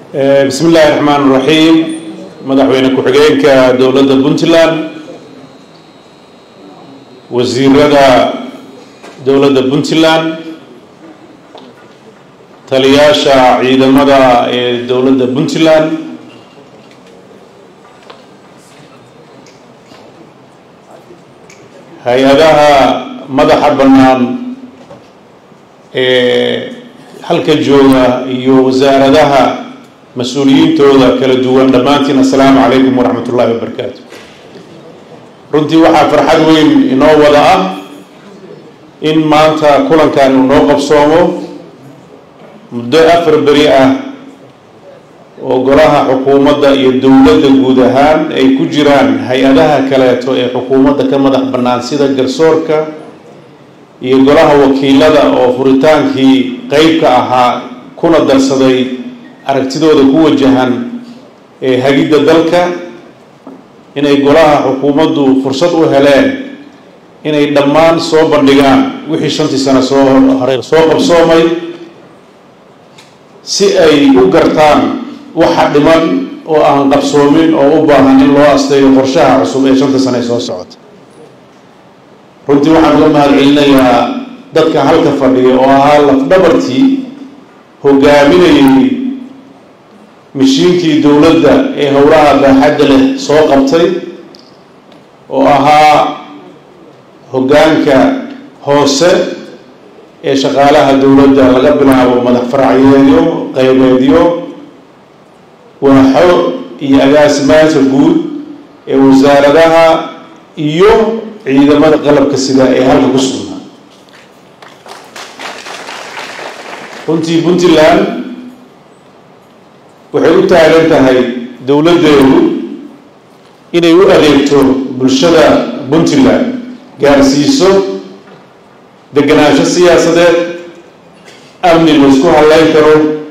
bismi illaahi raxmaan raxiim madaxweyne ku-xigeenka dowladda puntland wasiirada dowladda puntland taliyaasha ciidamada ee dowladda puntland hay-adaha madaxa bannaan ee halka jooga iyo wasaaradaha mas-uuliyiintooda kala duwan dhammaantiin assalaamu calaykum waraxmat ullahi wabarakaatu runtii waxaa farxad weyn inoo wada ah in maanta kulankan uu noo qabsoomo muddo afar beri ah oo golaha xukuumadda iyo dowladda guud ahaan ay ku jiraan hay-adaha kaleeto ee xukuumadda ka madax bannaan sida garsoorka iyo golaha wakiilada oo furitaankii qeybka ahaa kuna darsaday aragtidooda ku wajahan ee hagidda dalka inay golaha xukuumaddu fursad u heleen inay dhammaan soo bandhigaan wixii shantii sano soo hore soo qabsoomay si ay u gartaan waxa dhiman oo aan qabsoomin oo u baahan in loo asteeyo qorshaha cusub ee shanta sano ee soo socota runtii waxaan uga mahad celinayaa dadka halka fadhiya oo ahaa lafdhabartii hogaaminayay mashiinkii dowladda ee howlaha baaxadda leh soo qabtay oo ahaa hoggaanka hoose ee shaqaalaha dowladda laga bilaabo madax faracyeedyo qaybeedyo waaxo iyo agaasimaanta guud ee wasaaradaha iyo ciidamada qalabka sida ee halka ku sugnaa runtii puntland waxay u taagan tahay dowladdeedu inay u adeegto bulshada puntland gaarsiiso deganaansho siyaasadeed amni laysku hadleyn karo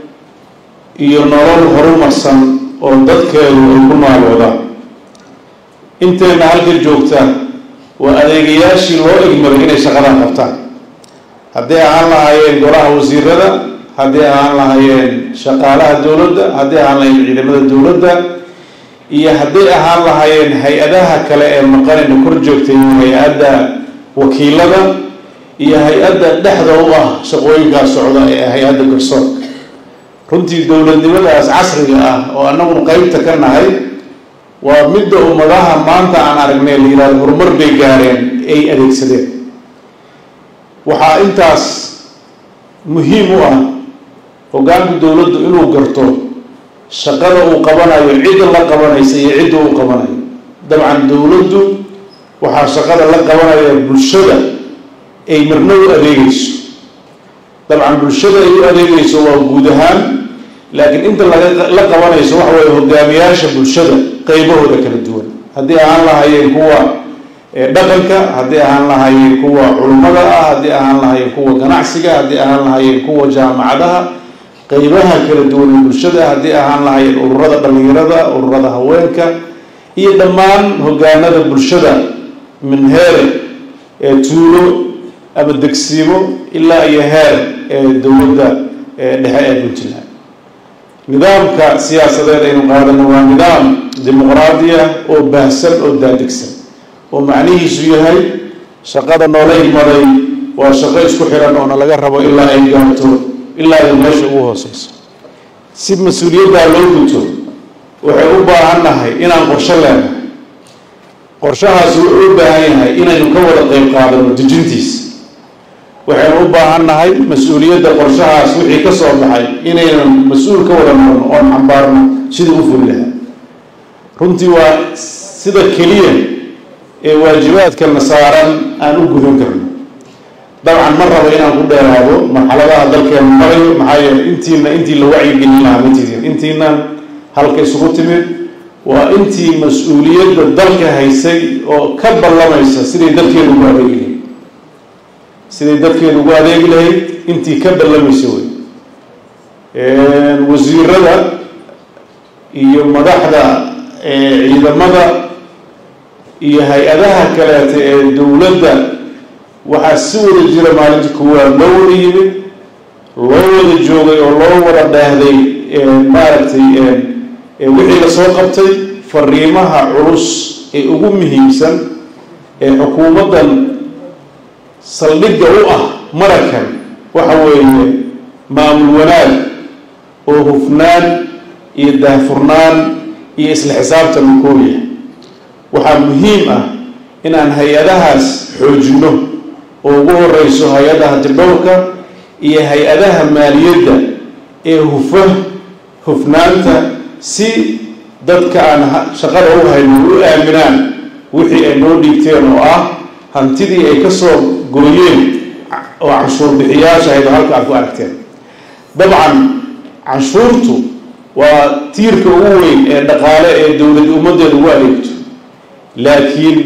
iyo nolol horumarsan oo dadkeedu ay ku nooloodaan inteenna halka joogta waa adeegayaashii loo egmaday inay shaqadan qabtaan hadday ahaan lahaayeen golaha wasiirada hadday ahaan lahaayeen shaqaalaha dowladda hadday ahaan lahaayeen ciidamada dowladda iyo hadday ahaan lahaayeen hay-adaha kale ee maqanayna kor joogtay hay-adda wakiilada iyo hay-adda dhexda u ah shaqooyinkaas socda ee hay-adda garsoorka runtii dowladnimadaas casriga ah oo annaguna qeybta ka nahay waa midda ummadaha maanta aan aragnay la yihahdo horumar bay gaareen ay adeegsadeen waxaa intaas muhiim u ah hoggaanka dowladdu inuu garto shaqada uu qabanayo cidda la qabanaysa iyo cidda uu qabanayo dabcan dowladdu waxaa shaqada la qabanaya bulshada ay marna u adeegeyso dabcan bulshada ay u adeegeyso waa guud ahaan laakiin inta laga la qabanayso waxa weeye hogaamiyaasha bulshada qeybahooda kala duwan haddii ahaan lahaayeen kuwa dhaqanka haddii ahaan lahaayeen kuwa culummada ah haddii ahaan lahaayeen kuwa ganacsiga haddii ahaan lahaayeen kuwa jaamacadaha qeybaha kala duwan ee bulshada haddii ahaan lahaayeen ururada dhalinyarada ururada haweenka iyo dhammaan hogaanada bulshada min heer ee tuulo ama degsiimo ilaa iyo heer ee dowladda dhexe ee puntland nidaamka siyaasadeed aynu qaadano waa nidaam dimuqraadiya oo baahsan oo daadegsan oo macnihiisu yahay shaqada noola imaday waa shaqo isku xiran oona laga rabo ilaa ay gaarto ilaa ay meesha ugu hooseyso si mas-uuliyaddaa loo guto waxay u baahan nahay inaan qorsho leenahay qorshahaas wuxuu u baahan yahay inaynu ka wada qeyb qaadano dejintiisa waxaynu u baahan nahay mas-uuliyadda qorshahaas wixii ka soo baxay inaynan mas-uul ka wada noqono oon xambaarno sidii u fuli lahaa runtii waa sida keliya ee waajibaadkana saaran aan u gudan karno dabcan ma rabo inaan ku dheeraado marxaladaha dalkeenu marayo maxaa yeele intiina intii la wacyigelin lahaa matidin intiinan halka isugu timid waa intii mas-uuliyadda dalka haysay oo ka ballamaysa siday dadkeedu ugu adeegi lahayd siday dadkeedu ugu adeegi lahayd intii ka ballamaysa wey wasiirada iyo madaxda ciidamada iyo hay-adaha kaleeta ee dowladda waxaa si wada jira maalinta kuwaad loo wada yimid loo wada joogay oo loo wada dheehday maaragtay wixii lasoo qabtay fariimaha culus ee ugu muhiimsan ee xukuumaddan saldhigga u ah marakan waxa weeye maamul wanaag oo hufnaan iyo daahfurnaan iyo isla xisaabtan kooya waxaa muhiim ah inaan hay-adahaas xoojinno oo ugu horeyso hay-adaha tirdhowrka iyo hay-adaha maaliyadda ee hufa hufnaanta si dadka aan shaqada u hayno u aaminaan wixii ay noo dhiigteen oo ah hantidii ay ka soo gooyeen oo canshuur bixiyaasha ahayd oo halka aad ku aragteen dabcan canshuurtu waa tiirka ugu weyn ee dhaqaale ee dowlad ummaddeeda ugu adeegto laakiin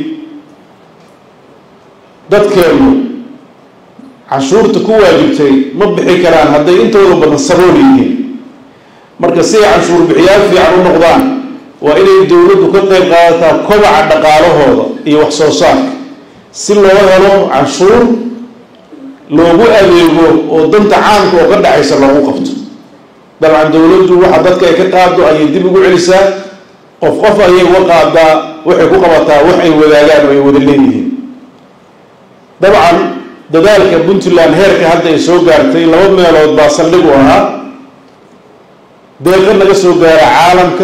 dadkeenu canshuurta ku waajibtay ma bixi karaan hadday intooda badan sabool yihiin marka si ay canshuur bixiyaal fiican u noqdaan waa inay dowladdu ka qayb qaadataa kobaca dhaqaalahooda iyo wax soo saarka si loo helo canshuur loogu adeego oo danta caamka oo ka dhexaysa loogu qabto dabcan dowladdu waxa dadka ay ka qaado ayay dib ugu celisaa qof qof ayay uga qaadaa waxay ku qabataa wax ay wadaagaan oo ay wada leeyihiin dabcan dadaalka puntland heerka hadda ay soo gaartay laba meelood baa saldhig u ahaa deeqo naga soo gaara caalamka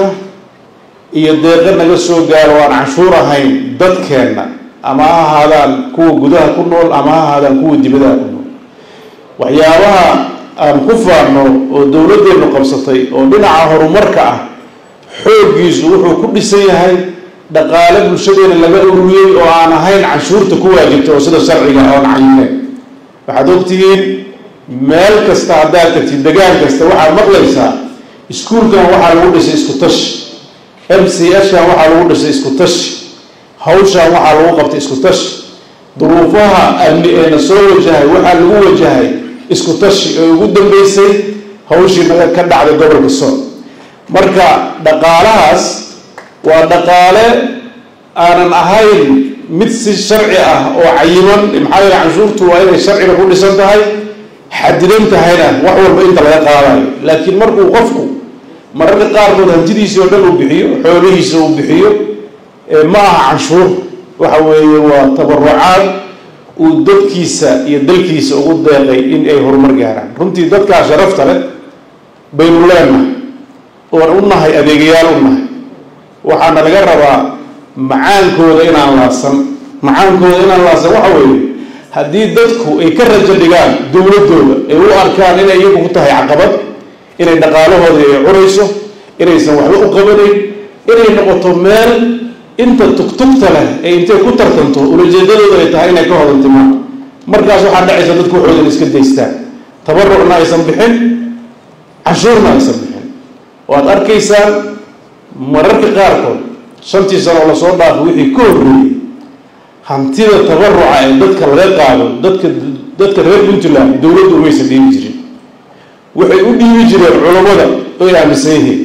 iyo deeqo naga soo gaaro aan canshuur ahayn dadkeenna ama ha ahaadaan kuwa gudaha ku nool ama ha ahaadaan kuwa dibadaha ku nool waxyaabaha aan ku faarno oo dowladdeenu qabsatay oo dhinaca horumarka ah xooggiisu wuxuu ku dhisan yahay dhaqaale bulshadeena laga ururiyey oo aan ahayn canshuurta ku waajibta oo sida sharciga oon cayineen waxaad ogtihiin meel kasta haddaad tagtid degaan kasta waxaad maqlaysaa iskuulkan waxaa lagu dhisay isku tashi m c shan waxaa lagu dhisay isku tashi hawshan waxaa lagu qabtay isku tashi duruufaha amni eena soo wajahay waxaa lagu wajahay isku tashi ee ugu dambeysay hawshii naga ka dhacday gobolka sool marka dhaqaalahaas waa dhaqaale aanan ahayn mid si sharci ah oo cayiman maxaa yeele canshuurtu waa inay sharciga ku dhisan tahay xadidan tahayna wax walba inta laga qaadayo laakiin markuu qofku mararka qaarkood hantidiisii oo dhan uu bixiyo xoolihiisa uu bixiyo ma aha canshuur waxa weeye waa tabarucaad uu dadkiisa iyo dalkiisa ugu deeqay in ay horumar gaaraan runtii dadkaa sharafta leh baynu leenahay oon u nahay adeegayaal u nahay waxaana laga rabaa macaankooda inaan laasan macaankooda inaan laasan waxa weeye haddii dadku ay ka rajo dhigaan dowladooda ay u arkaan inay iyagu ku tahay caqabad inay dhaqaalahooda ay cunayso inaysan waxba u qabanayn inay noqoto meel inta tugtugta leh ee intay ku tartanto ulajeedadooda ay tahay inay ka hodantimaan markaas waxaa dhacaysa dadku waxoodan iska daystaan tabarucna aysan bixin canshuurna aysan bixin waad arkaysaan mararka qaarkood shantii sano oo lasoo dhaafo wixii ka horreeyey hantida tabaruca ee dadka laga qaado dadka dadka reer puntland dowladdu umaysan dhiibi jirin waxay u dhiibi jireen culammada oy aaminsan yihiin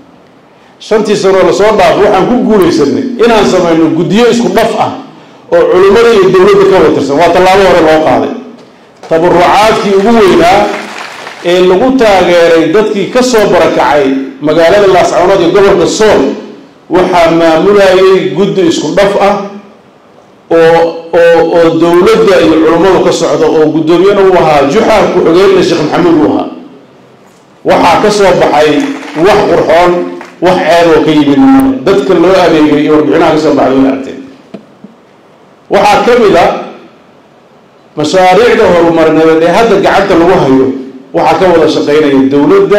shantii sanoo lasoo dhaafo waxaan ku guulaysanay inaan samayno guddiyo isku dhaf ah oo culimmada iyo dowladda ka watirsan waa tallaabo hore loo qaaday tabarucaadkii ugu weynaa ee lagu taageeray dadkii ka soo barakacay magaalada laascanood iyo gobolka sool waxaa maamulayay guddi isku dhaf ah oo oo oo dowladda iyo culummadu ka socdo oo guddoomiyana uu ahaa juxa ku-xigeenna sheekh maxamuud uu ahaa waxaa ka soo baxay wax qurxoon wax ceeb oo ka yimid dadka loo adeegay iyo warbixinaha ka soo baxday way aragteen waxaa ka mid a mashaariicda horumarineed ee hadda gacanta lagu hayo waxaa ka wada shaqeynaya dowladda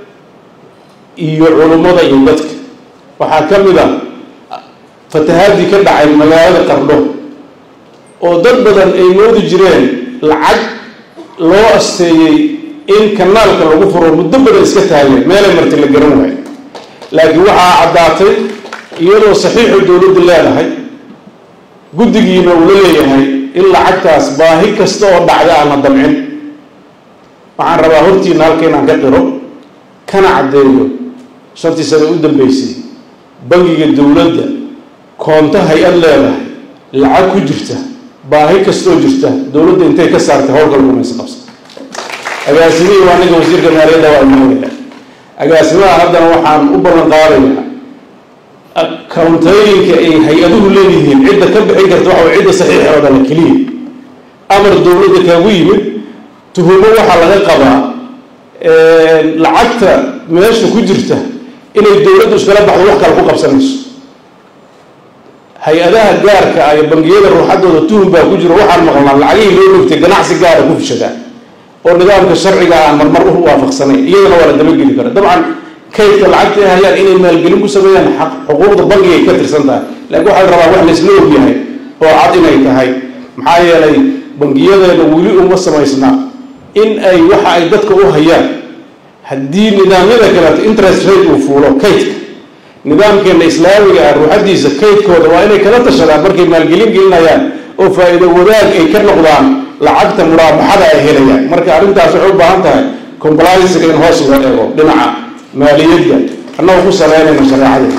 iyo culummada iyo dadka waxaa ka mid a fatahaadii ka dhacay magaalada qardho oo dad badan ay moodi jireen lacag loo asteeyey in kanaalka lagu furo muddo badan iska taageen meelay marti la garan waayo laakiin waxaa caddaatay iyadoo saxiixu dowladdu leedahay guddigiina uu la leeyahay in lacagtaas baahi kasta oo dhacda aan la damcin waxaan rabaa hortiina halka inaan ka qiro kana caddeeyo shantii sane u dambeysay bangiga dowladda koonto hay-ad leedahay lacag ku jirta baahi kastoo jirta dowladda intay ka saartay howlgal gumaysa qabsa agaasimihii waa ninka wasiirka maaliyadda waa imaanaya agaasimaha haddana waxaan u ballan qaadayaa accountooyinka ay hay-aduhu leeyihiin cidda ka bixin karta waxa way cidda saxiixooda la keliya amar dowladda kaagu yimid tuhumo waxaa laga qabaa lacagta meesha ku jirta inay dowladdu iskala baxdo wax kale ku qabsanayso hay-adaha gaarka ah iyo bangiyada ruuxaddooda tuhum baa ku jiro waxaan maqlnaa lacagihii loo dhogtay ganacsi gaara ku fishadaa oo nidaamka sharciga aan marmar u waafaqsanayn iyadana waa la dabageli kara dabcan kaydka lacagta ay hayaan inay maalgelin ku sameeyaan xuquuqda bangigay ka tirsan tahay laakiin waxaa la rabaa wax laysla ogyahay oo cad inay tahay maxaa yeelay bangiyadeena weli uma samaysna in ay waxa ay dadka u hayaan haddii nidaamyada kaleeto interest rate uu fuulo kaydka nidaamkeena islaamiga ah ruuxadiisa kaydkooda waa inay kala tashadaan markay maalgelin gelinayaan oo faa-iido wadaag ay ka noqdaan lacagta muraabaxada ay helayaan marka arrintaas waxay u baahan tahay compliancega in hoos loo eego dhinaca maaliyadda annagoo ku saleynayna shareecada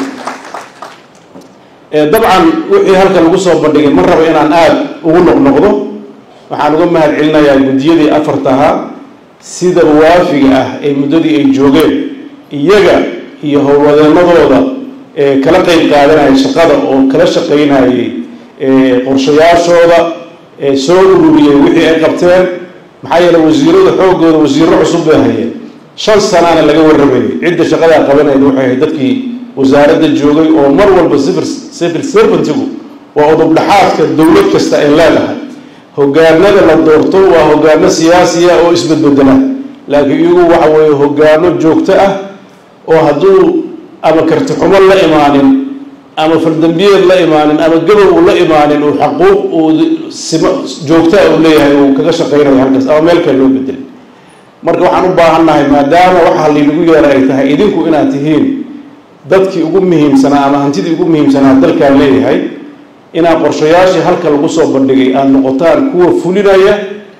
dabcan wixii halkan lagu soo bandhigay ma rabo inaan aada ugu noqnoqdo waxaan uga mahad celinayaa guddiyadii afartahaa sida waafiga ah ee muddadii ay joogeen iyaga iyo howlwadeenadooda ee kala qeyb qaadanayay shaqada oo kala shaqaynayay qorshayaashooda ee soo ururiyey wixii ay qabteen maxaa yeele wasiirada xoogooda wasiiro cusub bay hayeen shan sanaana laga warramayay cidda shaqadaa qabanayda waxay ahayd dadkii wasaaradda joogay oo mar walba civil servantigu waa udubdhaxaadka dowlad kasta ay leedahay hogaanada la doorto waa hogaano siyaasiya oo isbedbedela laakiin iyagu waxa weeye hogaano joogto ah oo hadduu ama kartixumo la imaanin ama fardambiyeed la imaanin ama gabow uu la imaanin uu xaquuq uu sima joogtaa uu leeyahay uu kaga shaqaynayo halkaas ama meel kale loo bedelay marka waxaan u baahannahay maadaama waxa laynagu yeera ay tahay idinku inaad tihiin dadkii ugu muhiimsanaa ama hantidii ugu muhiimsanaa dalkaan leeyahay inaad qorshayaashii halka lagu soo bandhigay aada noqotaan kuwa fulinaya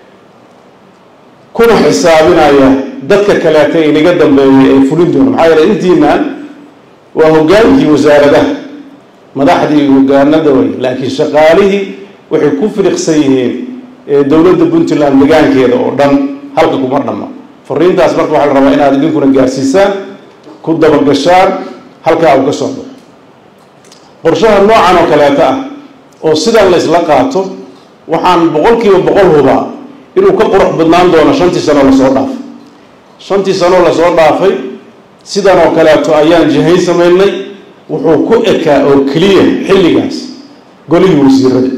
kuna xisaabinaya dadka kaleeta inaga dambeeyay ay fulin doona maxaa yeele intiina waa hogaankii wasaaradaha madaxdii hogaanada way laakiin shaqaalihii waxay ku firiqsan yihiin dowladda puntland degaankeeda oo dhan halka kuma dhamma fariintaas marka waxaa la rabaa inaad idinkuna gaarsiisaan ku dabagashaan halkaa uu ka soo baxo qorshaha noocan oo kaleeta ah oo sidan la isla qaato waxaan boqolkiiba boqol hubaa inuu ka qurux badnaan doono shantii sanoo lasoo dhaafay shantii sanoo lasoo dhaafay sidan oo kaleeto ayaan jihayn samaynay wuxuu ku ekaa oo keliya xilligaas golihii wasiirada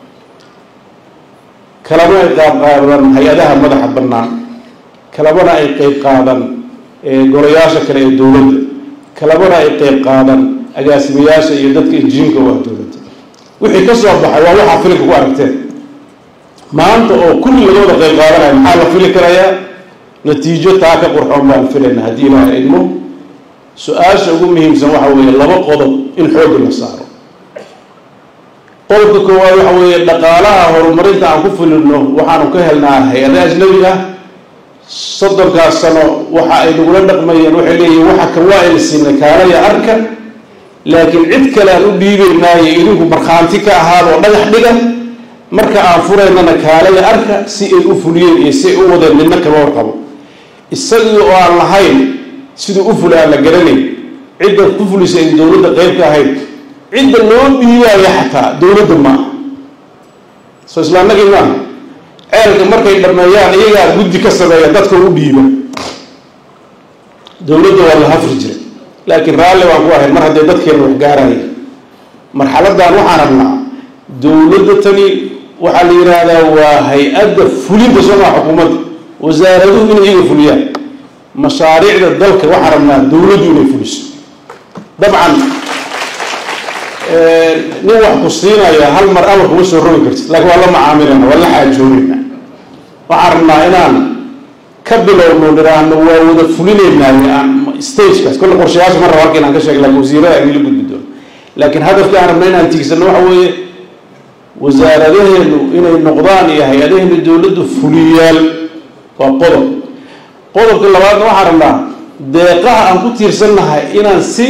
kalama ay qaab qaadan hay-adaha madaxa bannaan kalamana ay qeyb qaadan golayaasha kale ee dowladda kalamana ay qeyb qaadan agaasimayaasha iyo dadka injiinka u ah dowladda wixii ka soo baxay waa waxaa filinka ku aragteen maanta oo kulli laga wada qeyb qaadanaya maxaa la fili karayaa natiijo taa ka qurxoon baan filayna haddii ilaaha idmo su-aasha ugu muhiimsan waxa weeye laba qodob in xoogga la saaro qodobka koowaad waxa weeye dhaqaalaha horumarinta aan ku fulino waxaanu ka helnaa hay-ada ajnabi ah soddonkaas sano waxa ay nagula dhaqmayeen waxay leeyihin waxa kan waa ayna siinay kaalaya arka laakiin cid kale aan u dhiibaynaayo idinku markhaanti ka ahaadoo dhagax dhiga marka aan furaynana kaalaya arka si ay u fuliyeen iyo si ay u wadeen midna kama warqabo isagii oo aan lahayn siduu u fula aan la garanayn cidda ku fulisa ay dowladda qeyb ka ahayd cidda loo dhiibaayo xataa dowladda maaha soo islaamnagii maaha ceelka markay dhameeyaan iyagaa guddi ka sameeya dadka u dhiiba dowladda waa la hafri jiray laakiin raalli baan ku ahayn mar haddee dadkeena wax gaaraya marxaladan waxaan rabnaa dowladda tani waxaa la yidhaahdaa waa hay-adda fulinta soomaa xukuumadda wasaaraduhu inay iyaga fuliyaan mashaariicda dalka waxaan rabnaa dowladdu inay fuliso dabcan nin wax ku siinaya hal mar amar kuma soo rogi kartid laakiin waa la macaamilana waa la xaajoonayna waxaan rabnaa inaan ka bilowno dhiraahno waa wada fulinaynaa stagekaas kolle qorshayaasha ma raba halka inaan ka sheeg laakiin wasiirada agila gudbi doono laakiin hadafka aan rabna inaan tiigsano waxa weeye wasaaradaheenu inay noqdaan iyo hay-adaheenu dowladdu fuliyaal waa qodob qodobka labaadna waxaan rabnaa deeqaha aan ku tiirsannahay inaan si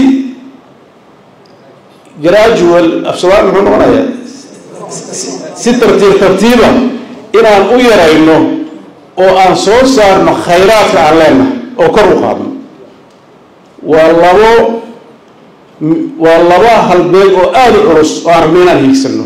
gradual afshabaab muxuu noqonayaa si tartiib tartiiba inaan u yarayno oo aan soo saarno khayraadka aan leenahay oo kor u qaadno waa labo waa laba halbeeg oo aada u culus oo aan rabno inaan hiigsano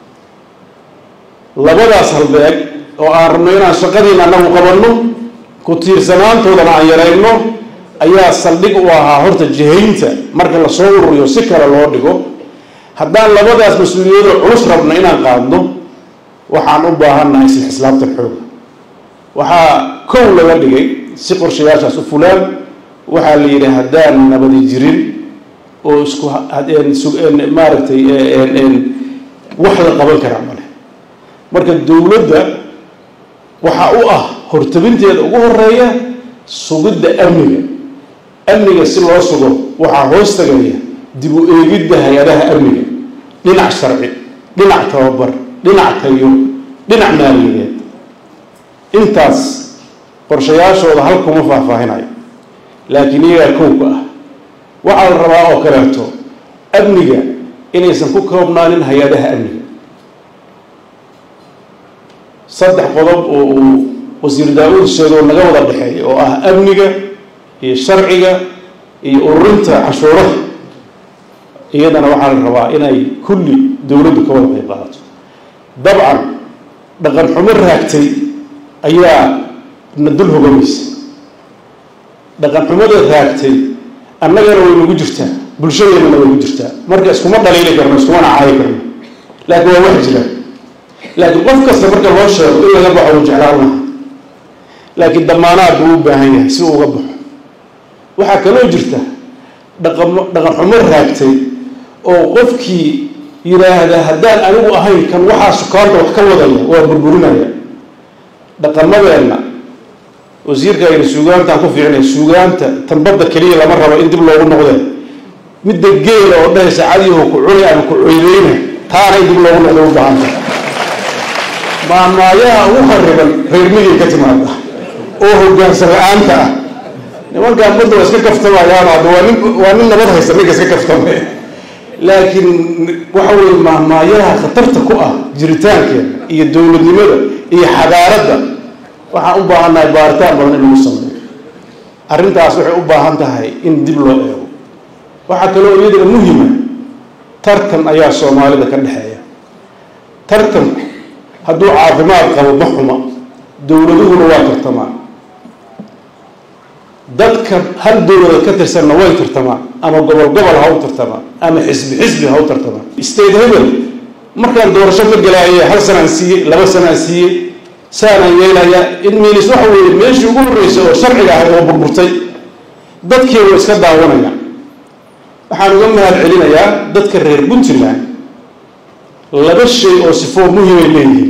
labadaas halbeeg oo aan rabno inaan shaqadiina anagu qabanno ku tiirsanaantoodana aan yarayno ayaa saldhig u ahaa horta jihaynta marka lasoo ururiyo si kale loo dhigo haddaan labadaas mas-uuliyadoo culus rabno inaan qaadno waxaan u baahannahay si xislaabtan xooga waxaa kow laga dhigay si qorshayaashaas u fulaan waxaa la yidhi haddaan nabadi jirin oo isku maaragtay wax la qaban karaa male marka dowladda waxaa u ah hortabinteeda ugu horeeya sugidda amniga amniga si loo sugo waxaa hoos tagaya dib u eegidda hay-adaha amniga dhinac sharci dhinac tababar dhinac tayo dhinac maaliyadeed intaas qorshayaashooda halkuma faahfaahinayo laakiin iyagaa kowka ah waxaa la rabaa oo kaleeto amniga inaysan ku koobnaanin hay-adaha amniga saddex qodob oo uu wasiir daa-uud sheego naga wada dhexeeya oo ah amniga iyo sharciga iyo ururinta cashuuraha iyadana waxaa la rabaa inay kulli dowladdu ka wada qayb qaadato dabcan dhaqan xumo raagtay ayaa na dul hogamaysa dhaqan xumada raagtay annagana way nagu jirtaa bulshadeennana way ku jirtaa marka iskuma dhaliili karno iskumana caayi karno laakiin waa wax jira laakiin qof kasta marka loo sheego in laga baxo uu jeclaan laha laakiin damaanaad buu u baahan yahay si uu uga baxo waxaa kaloo jirta dhaqamo dhaqan xumo raagtay oo qofkii yidhaahda haddaan anigu ahayn kan waxaa sukaanta wax ka wadaya waa burburinaya dhaqamadeenna wasiirka aynu suugaantaan ku fiicnay suugaanta tanbadda keliya lama rabo in dib loogu noqdee midda geela oo dhahaysa cadiyahu ku cuni ama ku coydeyna taana in dib loogu noqdo u baahanta maamaayaha ugu khariban reer midig ka timaada oo hogaansan la-aanta ah nimankaan badda waa iska kaftamayaan hadda waa nin waa nin nabad haysta ninka iska kaftamay laakiin waxa weye maamaayaha khatarta ku ah jiritaankeeda iyo dowladnimada iyo xadaaradda waxaan u baahannahay baaritaan badan in lagu sameeyo arrintaas waxay u baahan tahay in dib loo eego waxaa kaloo iyadana muhima tartan ayaa soomaalida ka dhexeeya tartanku hadduu caafimaad qabo ma xuma dowladuhuna waa tartamaan dadka hal dowlada ka tirsanna way tartamaan ama gobol gobol ha u tartamaan ama xisbi xisbi ha u tartamaan state hebel markaan doorasho ka galaayay hal sanaan siiyey laba sanaan siiyey saanaan yeelayaa in miilis waxa weeye meeshii ugu horreysay oo sharciga ahayd oo burburtay dadkii way iska daawanayaan waxaan uga mahad celinayaa dadka reer puntland laba shay oo sifoo muhimay leeyihiin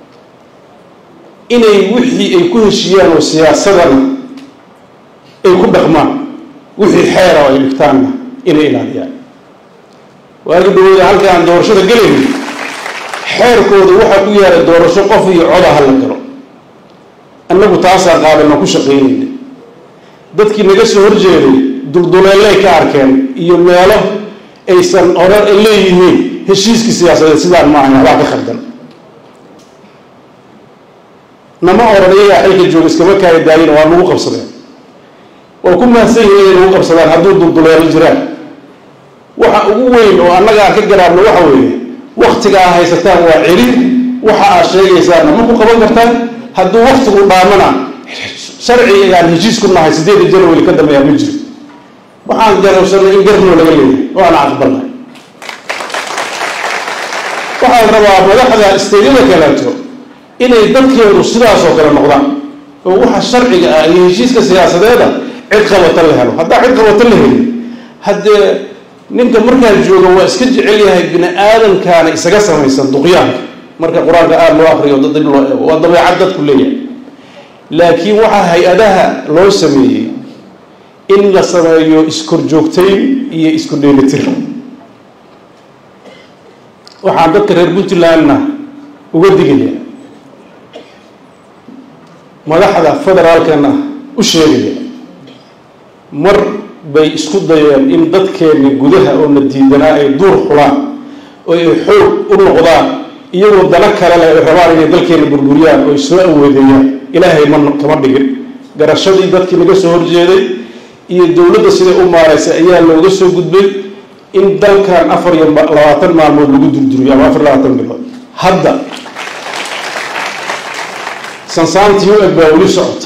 inay wixii ay ku heshiiyaan oo siyaasadana ay ku dhaqmaan wixii xeera oo ay dhigtaanna inay ilaaliyaan waagi dhawooda halka aan doorashada gelayno xeerkooda waxaa ku yaala doorasho qof iyo coda ha la galo annagu taasaa qaadano ku shaqaynayna dadkii naga soo horjeeday dulduleelay ka arkeen iyo meelo aysan hore leeyihiin heshiiskii siyaasadeed sidaan ma ahayn waxbaa ka khaldan nama oran iyagaa xilka jooga iskama kaaya daayina waa nagu qabsadeen waa ku mahadsan yihin inay nagu qabsadaan hadduu dulduleelo jiraan waxa ugu weyn oo annaga aan ka garaabno waxa weeye waktiga aa haysataan waa celin waxa aad sheegaysaanna ma ku qaban kartaan hadduu waktigu dhaamana sharcigaan heshiis ku nahay sideeda janawari ka dambeeyaa ma jiro waxaan garabsanay in garnoo laga leeyahay oo aan aqbalnay waxaa la rabaa madaxda isteydyada kaleeto inay dadkeedu sidaas oo kale noqdaan oo waxa sharciga ah iyo heshiiska siyaasadeeda cid qabata la helo haddaa cid qabata la helin haddee ninka markaa jooga waa iska jecel yahay bini aadamkaana isaga samaysan duqyaanka marka qur-aanka aada loo akriyo dib loo eego waa dabeecad dadku leeyahay laakiin waxaa hay-adaha loo sameeyey in la sameeyo iskorjoogtayn iyo isku dheelitir waxaan dadka reer puntlandna uga digaya madaxda federaalkana u sheegaya mar bay isku dayeen in dadkeenni gudaha oo na diidanaa ay duur xulaan oo ay xoog u noqdaan iyagoo dana kale leh ay rabaan inay dalkeenna burburiyaan oo ay soo awoodeeyaan ilaahay ma kama dhigin garashadii dadkii naga soo horjeeday iyo dowladda siday u maaraysay ayaa looga soo gudbay in dalkan afar iyo labaatan maalmood lagu durduriyo ama afar labaatan bilood hadda sansaantii u eg baa weli socota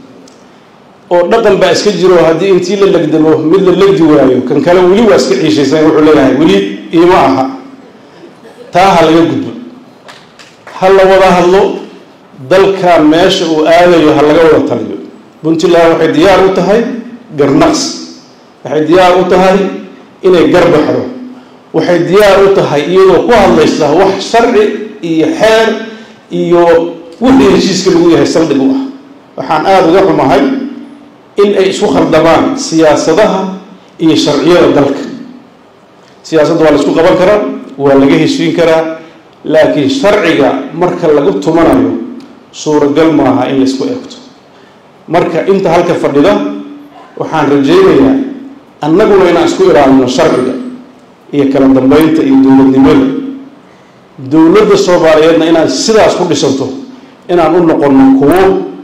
oo dhaqan baa iska jiro haddii intii la legdamo mid la legdi waayo kan kale weli waa iska ciishaysan wuxuu leeyahay weli iima aha taa ha laga gudbo ha la wada hadlo dalkan meesha uu aadayo ha laga wada taliyo puntland waxay diyaar u tahay garnaqs waxay diyaar u tahay inay garbaxdo waxay diyaar u tahay iyadoo ku hadlaysa wax sharci iyo xeer iyo wixii heshiiska lagu yahay saldhig u ah waxaan aada uga xumahay in ay isku khaldamaan siyaasadaha iyo sharciyada dalka siyaasadda waa la isku qaban karaa waa laga heshiin karaa laakiin sharciga marka lagu tumanayo suuragal maaha in la isku eegto marka inta halka fadhida waxaan rajaynayaa annaguna inaan isku ilaalino sharciga iyo kala dambeynta iyo dowladnimada dowladda soomaaliyeedna inaad sidaas ku dhisanto inaan u noqono kuwo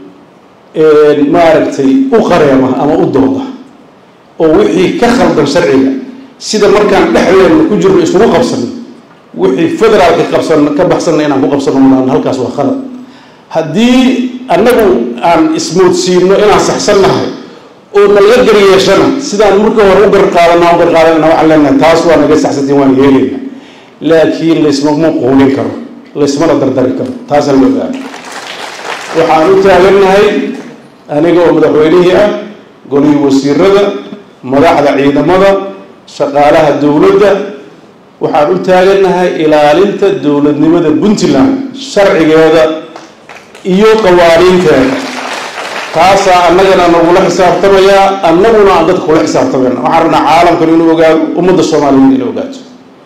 maaragtay u qareema ama u dooda oo wixii ka khaldan sharciga sida markaan dhexdeedna ku jirno isugu qabsano wixii federaalka qabsan ka baxsanna inaan ku qabsano malaan halkaas waa khalad haddii annagu aan ismoodsiino inaan saxsannahay oo nalaga garyeeshana sidaan marka hore u garqaadana u garqaadanana waxaan leenahay taas waa naga saxsantiin waan yeelayna laakiin laysmama quulin karo laysmana dardari karo taasaan la ogaana waxaan u taagannahay aniga oo madaxweynihii ah golihii wasiirada madaxda ciidamada shaqaalaha dowladda waxaan u taagannahay ilaalinta dowladnimada puntland sharcigeeda iyo qawaaniinteeda taasaa annagana nagula xisaabtamayaa annaguna aan dadka kula xisaabtamayna waxaan rabnaa caalamkan inuu ogaado ummadda soomaaliyeed inay ogaato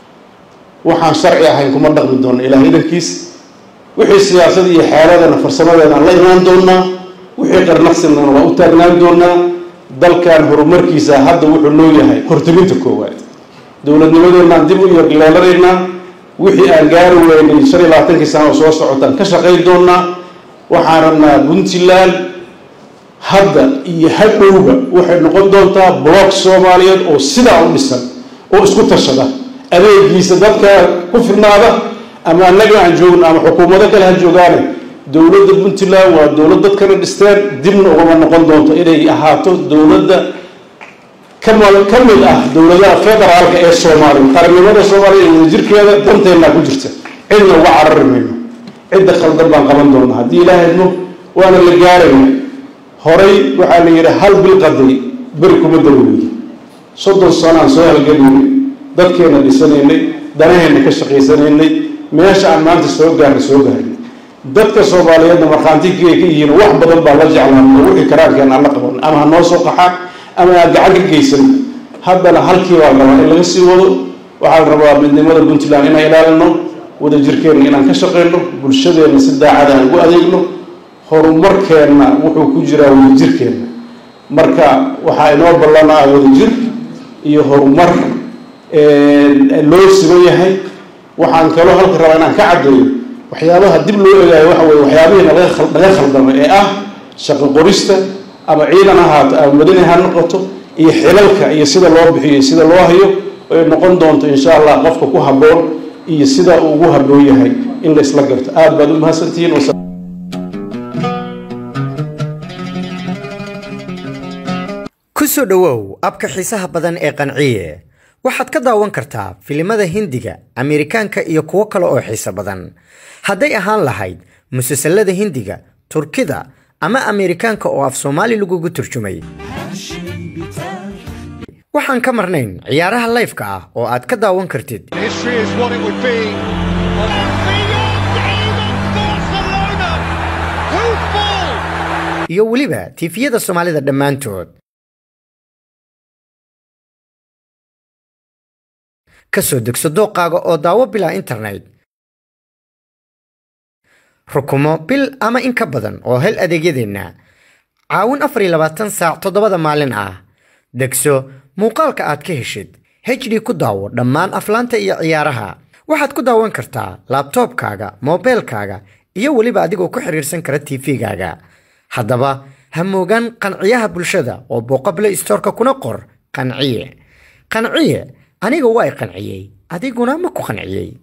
waxaan sharci ahayn kuma dhaqmi doona ilaah idankiis wixii siyaasada iyo xeeladana farsamadeedaan la imaan doonaa wixii qarnaqsinana waa u taagnaan doonaa dalkan horumarkiisa hadda wuxuu noo yahay horteginta koowaad dowladnimadeenaan dib u yarleelanaynaa wixii aan gaari weynay shan iyo labaatankii sana oo soo socotaan ka shaqayn doonaa waxaan rabnaa puntland hadda iyo hadhowba waxay noqon doontaa block soomaaliyeed oo sidaa u dhisan oo isku tashada adeegiisa dadka ku filnaada ama annaga aan joogno ama xukuumado kale ha joogaane dowladda puntland waa dowlad dadkana dhisteen dibna ugama noqon doonto inay ahaato dowladda kama ka mid ah dowladaha federaalka ee soomaaliya qarannimada soomaaliya iyo wadajirkeeda danteennaa ku jirta cidna uga carari mayno cidda khaldan baan qaban doonaa haddii ilaahay idmo waana la gaaraya horay waxaa la yidhi hal bil qaday beri kuma daweydo soddon sano aan soo halgelaynay dadkeenna dhisanaynay danaheenna ka shaqaysanaynay meesha aan maanta soo gaarnay soo gaarnay dadka soomaaliyeedna markhaantikii ay ka yihiin wax badan baa la jeclaan oo wixii karaankeena aan la qaban ama ha noo soo qaxaan ama aan gacan ka geysan haddana halkii baa rabaa in laga sii wado waxaa la rabaa midnimada puntland inaan ilaalino wadajirkeenna inaan ka shaqayno bulshadeenna si daacada aan ugu adeegno horumarkeenna wuxuu ku jiraa wadajirkeenna marka waxaa inoo ballanaa wadajir iyo horumar loo siman yahay waxaan kaloo halka rabaa inaan ka caddeeyo waxyaabaha dib loo egaayo waxa weye waxyaabihii naga khaldamay ee ah shaqo qorista ama ciidan ahaato ama madani ha noqoto iyo xilalka iyo sida loo bixiyo iyo sida loo hayo ay noqon doonto insha allah qofka ku habboon iyo sida uu ugu habboon yahay in la isla garto aada baad u mahadsantihiin kusoo dhowow abka xiisaha badan ee qanciye waxaad ka daawan kartaa filimada hindiga ameerikaanka iyo kuwo kale oo xiiso badan hadday ahaan lahayd musalsalada hindiga turkida ama ameerikaanka oo af soomaali lagugu turjumay waxaan ka marnayn ciyaaraha layfka ah oo aad ka daawan kartid History is what it would be. iyo weliba tiifiyada soomaalida dhammaantood ka soo degso dooqaaga oo daawo bilaa internet rukumo bil ama in ka badan oo hel adeegyadeenna caawin afar iyo labaatan saac toddobada maalin ah degso muuqaalka aad ka heshid hd ku daawo dhammaan aflaanta iyo ciyaaraha waxaad ku daawan kartaa laabtoobkaaga moobeelkaaga iyo weliba adigoo ku xiriirsan kara tv-gaaga haddaba ha moogaan qanciyaha bulshada oo booqable istoorka kuna qor qanciye qanciye aniga waa i qanciyey adiguna ma ku qanciyey